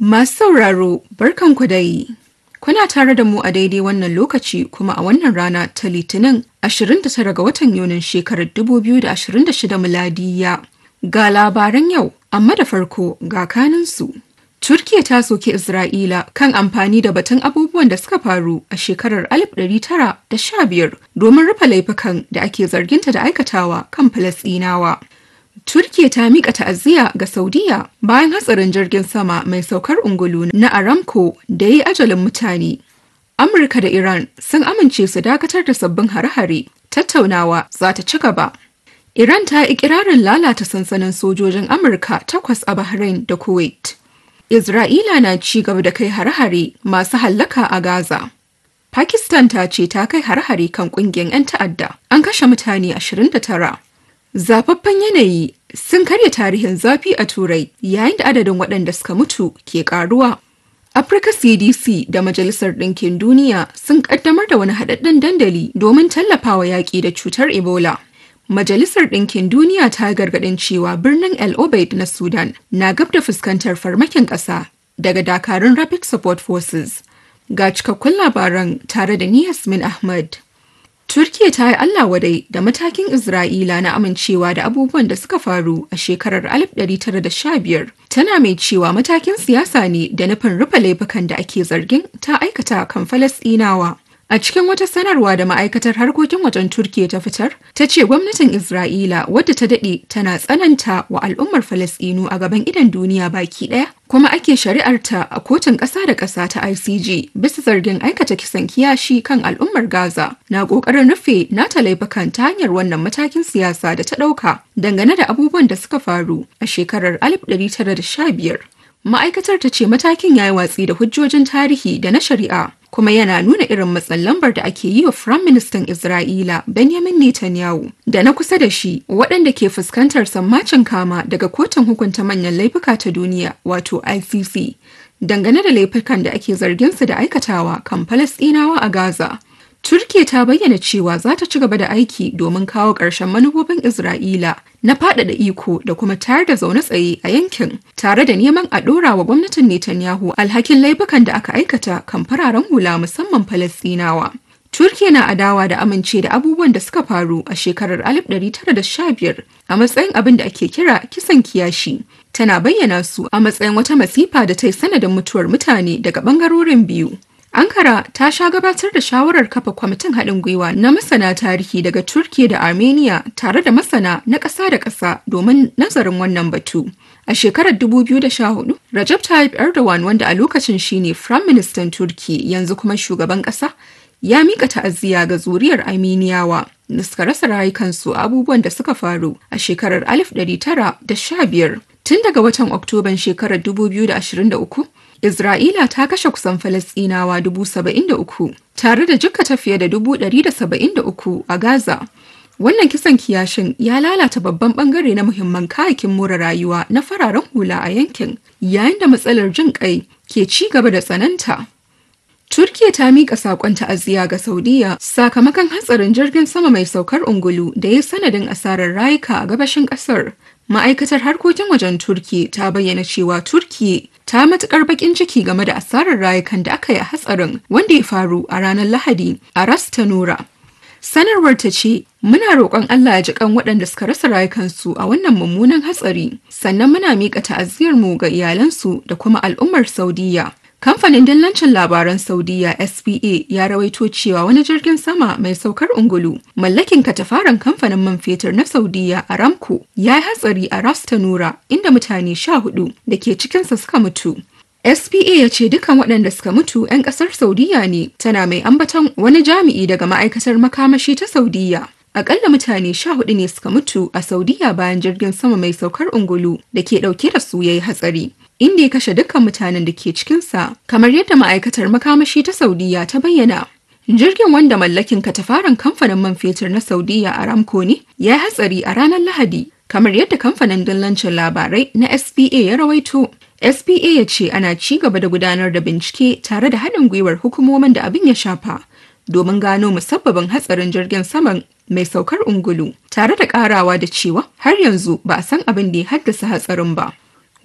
Masu sauraro barkanku dai. Kuna tare da mu a daidai wannan lokaci kuma a wannan rana ta Litinin 29 ga watan Yunin shekarar 2026 miladiya. Ga labaran yau, amma da farko ga kaninsu. Turkiya ta soke Isra'ila kan amfani da batun abubuwan da suka faru a shekarar 1915 domin rufe laifukan da ake zarginta da aikatawa kan Falasɗinawa. Turkiya ta miƙa ta'aziyya ga Saudiya bayan hatsarin jirgin sama mai saukar ungulu na Aramco da ya yi ajalin mutane. Amurka da Iran sun amince su dakatar da sabbin hare-hare, tattaunawa za ta ci gaba. Iran ta yi ikirarin lalata sansanin sojojin Amurka takwas a Bahrain da Kuwait. Isra'ila na ci gaba da kai hare-hare masu hallaka a Gaza. Pakistan ta ce ta kai hare-hare kan ƙungiyar 'yan ta'adda, an kashe mutane 29. Zafaffen yanayi sun karya tarihin zafi a Turai yayin da adadin waɗanda suka mutu ke ƙaruwa. Afirka CDC da Majalisar Ɗinkin Duniya sun ƙaddamar da wani haɗaɗɗen dandali domin tallafawa yaƙi da cutar Ebola. Majalisar Ɗinkin Duniya ta gargaɗin cewa birnin El Obeid na Sudan na gab da fuskantar farmakin ƙasa daga dakarun Rapid Support Forces. Ga cikakkun labaran tare da ni Yasmin Ahmad. Turkiya ta yi Allah wadai da matakin Isra'ila na amincewa da abubuwan da suka faru a shekarar 1915 tana mai cewa matakin siyasa ne da nufin rufe laifukan da ake zargin ta aikata kan Falasɗinawa. A cikin wata sanarwa da ma'aikatar harkokin wajen Turkiya ta fitar, ta ce gwamnatin Isra'ila wadda ta daɗe tana tsananta wa al'ummar Falasɗinu a gaban idan duniya baki ɗaya, kuma ake shari'arta a kotun ƙasa da ƙasa ta ICJ bisa zargin aikata kisan kiyashi kan al'ummar Gaza na ƙoƙarin rufe nata laifukan ta hanyar wannan matakin siyasa da ta ɗauka dangane da abubuwan da suka faru a shekarar 1915. Ma'aikatar ta ce matakin ya yi watsi da hujjojin tarihi da na shari'a kuma yana nuna irin matsin lambar da ake yi wa Firayim Ministan Isra'ila Benjamin Netanyahu da na kusa da shi waɗanda ke fuskantar sammacin kama daga kotun hukunta manyan laifuka ta duniya wato ICC dangane da laifukan da ake zargin su da aikatawa kan Falasɗinawa a Gaza. Turkiya ta bayyana cewa za ta ci gaba da aiki domin kawo ƙarshen manufofin Isra'ila na faɗaɗa iko da kuma tayar da zaune tsaye a yankin tare da neman a ɗora wa gwamnatin Netanyahu alhakin laifukan da aka aikata kan fararen hula musamman Falasɗinawa. Turkiya na adawa da amince da abubuwan da suka faru a shekarar 1915 a matsayin abin da ake kira kisan kiyashi. Tana bayyana su a matsayin wata masifa da ta yi sanadin mutuwar mutane daga ɓangarorin biyu. Ankara ta sha gabatar da shawarar kafa kwamitin haɗin gwiwa na masana tarihi daga Turkiya da Armenia tare da masana na ƙasa da ƙasa domin nazarin wannan batu. A shekarar 2014, Recep Tayyip Erdogan wanda a lokacin shine Firayim Ministan Turki yanzu kuma shugaban ƙasa, ya mika ta'aziyya ga zuriyar Armeniyawa da suka rasa rayukansu a abubuwan da suka faru a shekarar 1915. Tun daga watan Oktoban shekarar 2023, Isra'ila ta kashe kusan Falasɗinawa dubu saba'in da uku tare da jikkata fiye da dubu ɗari da saba'in da uku a Gaza. Wannan kisan kiyashin ya lalata babban bangare na muhimman kayakin more rayuwa na fararen hula a yankin, yayin da matsalar jin kai ke ci gaba da tsananta. Turkiya ta miƙa saƙon ta'aziyya ga Saudiya sakamakon hatsarin jirgin sama mai saukar ungulu da ya sanadin asarar rayuka a gabashin ƙasar. Ma'aikatar harkokin wajen Turki ta bayyana cewa Turki ta matukar bakin ciki game da asarar rayukan da aka yi a hatsarin wanda ya faru a ranar Lahadi a Ras Tanura. Sanarwar ta ce, Muna roƙon Allah ya ji kan waɗanda suka rasa rayukansu a wannan mummunan hatsari, sannan muna miƙa ta'aziyarmu ga iyalansu da kuma al'ummar Saudiya. Kamfanin dillancin labaran Saudiya SPA ya rawaito cewa wani jirgin sama mai saukar ungulu mallakin katafaren kamfanin man fetur na Saudiya Aramco ya yi hatsari a Ras Tanura inda mutane sha hudu da ke cikinsa suka mutu. SPA ya ce dukan waɗanda suka mutu 'yan ƙasar Saudiya ne tana mai ambaton wani jami'i daga ma'aikatar makamashi ta Saudiya. Akalla mutane sha hudu ne suka mutu a Saudiya bayan jirgin sama mai saukar ungulu da ke ɗauke da su ya yi hatsari. inda ya kashe dukkan mutanen da ke cikinsa kamar yadda ma'aikatar makamashi ta saudiya ta bayyana jirgin wanda mallakin katafaren kamfanin man fetur na saudiya aramco ne ya yi hatsari a ranar lahadi kamar yadda kamfanin dillancin labarai na spa ya rawaito spa ya ce ana ci gaba da gudanar da bincike tare da haɗin gwiwar hukumomin da abin ya shafa domin gano musabbabin hatsarin jirgin saman mai saukar ungulu tare da karawa da cewa har yanzu ba a san abin da ya haddasa hatsarin ba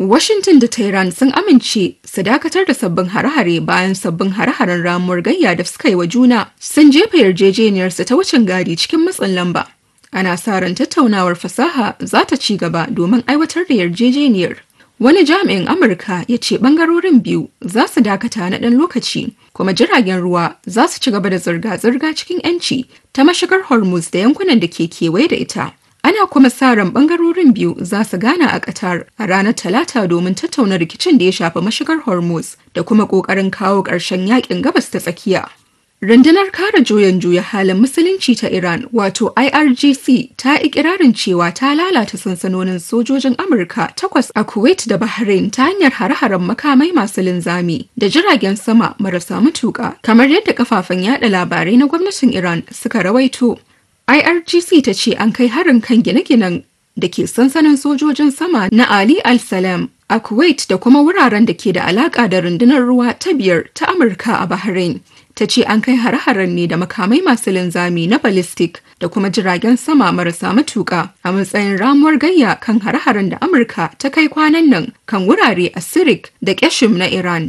Washington da Tehran sun amince su dakatar da sabbin hare-hare bayan sabbin hare-haren ramuwar gayya da suka yi wa juna sun jefa yarjejeniyarsu ta wucin gadi cikin matsin lamba. Ana sa ran tattaunawar fasaha za ta ci gaba domin aiwatar da yarjejeniyar. Wani jami'in Amurka ya ce bangarorin biyu za su dakata na ɗan lokaci, kuma jiragen ruwa za su ci gaba da zirga-zirga cikin 'yanci ta mashigar Hormuz da yankunan da ke kewaye da ita. Ana kuma sa ran bangarorin biyu za su gana a Qatar a ranar Talata domin tattauna rikicin da ya shafi mashigar Hormuz da kuma ƙoƙarin kawo ƙarshen yakin gabas ta tsakiya. Rundunar kare juyan juya halin musulunci ta Iran wato IRGC ta ikirarin cewa ta lalata sansanonin sojojin Amurka takwas a Kuwait da Bahrain ta hanyar hare-haren makamai masu linzami da jiragen sama marasa matuƙa kamar yadda kafafen yada labarai na gwamnatin Iran suka rawaito. IRGC ta ce an kai harin kan gine-ginen da ke sansanin sojojin sama na Ali Al-Salam a Kuwait da kuma wuraren da ke da alaƙa da rundunar ruwa ta biyar ta Amurka a Bahrain. Ta ce an kai hare-haren ne da makamai masu linzami na ballistic da kuma jiragen sama marasa matuƙa a matsayin ramuwar gayya kan hare-haren da Amurka ta kai kwanan nan kan wurare a Sirik da Keshim na Iran.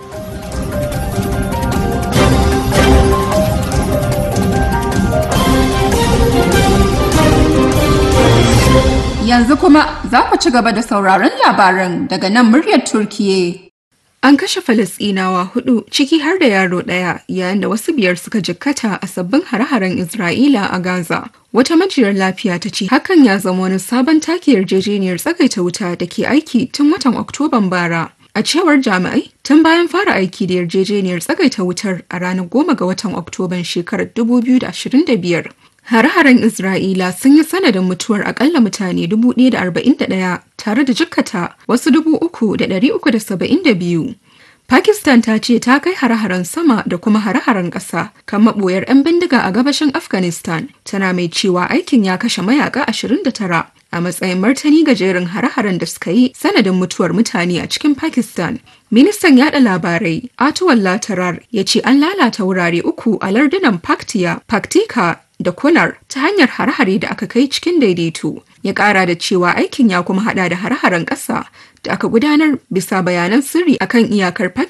Yanzu kuma za ku ci gaba da sauraron labaran daga nan muryar Turkiye. An kashe Falasɗinawa hudu ciki har da yaro ɗaya yayin da wasu biyar suka jikkata a sabbin hare-haren Isra'ila a Gaza. Wata majiyar lafiya ta ce hakan ya zama wani sabon take yarjejeniyar tsagaita wuta da ke aiki tun watan Oktoban bara. A cewar jami'ai, tun bayan fara aiki da yarjejeniyar tsagaita wutar a ranar goma ga watan Oktoban shekarar 2025. Hare-haren Isra'ila sun yi sanadin mutuwar akalla mutane 1,041 tare da jikkata wasu 3,372. Pakistan ta ce ta kai hare-haren sama da kuma hare-haren ƙasa kan maɓoyar 'yan bindiga a gabashin Afghanistan, tana mai cewa aikin ya kashe mayaka 29 a matsayin martani ga jerin hare-haren da suka yi sanadin mutuwar mutane a cikin Pakistan. Ministan yada labarai Atuwallah Tarar ya ce an lalata wurare uku a lardunan Paktiya, Paktika da Kunar ta hanyar hare-hare da aka kai cikin daidaito. Ya kara da cewa aikin ya kuma hada da hare-haren ƙasa da aka gudanar bisa bayanan sirri akan iyakar Pakistan